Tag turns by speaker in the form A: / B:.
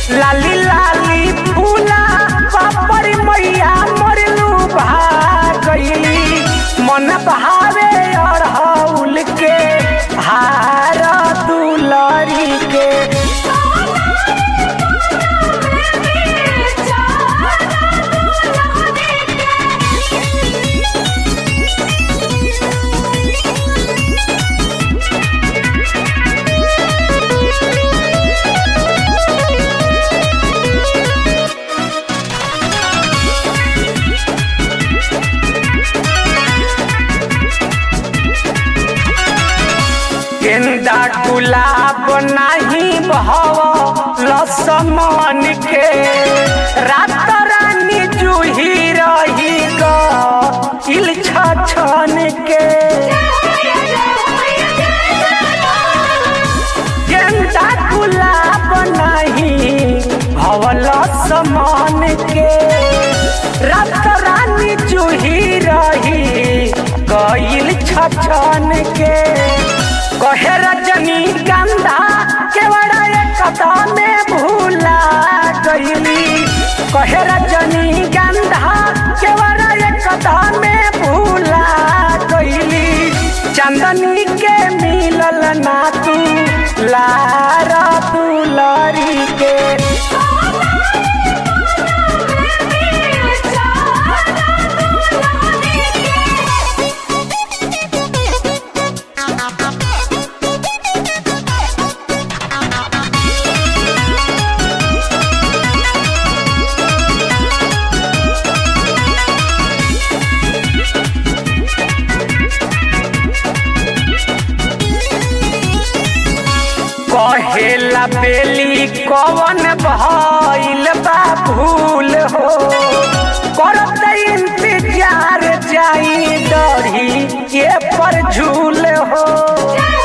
A: लाली लाली फूला पापड़ी मैया मरलू भागली मन भावे अड़हौल के हार दुलरी के गेंदा गुलाब नाही बहव लसमन के रात रानी जूही रही गिल छन के गेंदा गुलाब नहीं भवल समान के रात रानी जूही रही गईल छछन के कहे रजनी गंधा केवड़ा कदम में भूला गईली कहे रजनी गंधा केवड़ा कदम में भूला गईली चंदनी के मिलल ना तू लारा दुलरी के कहेला बेली कवन भइल बा भूल हो करत इंतजार जाई डरी ये पर झूल हो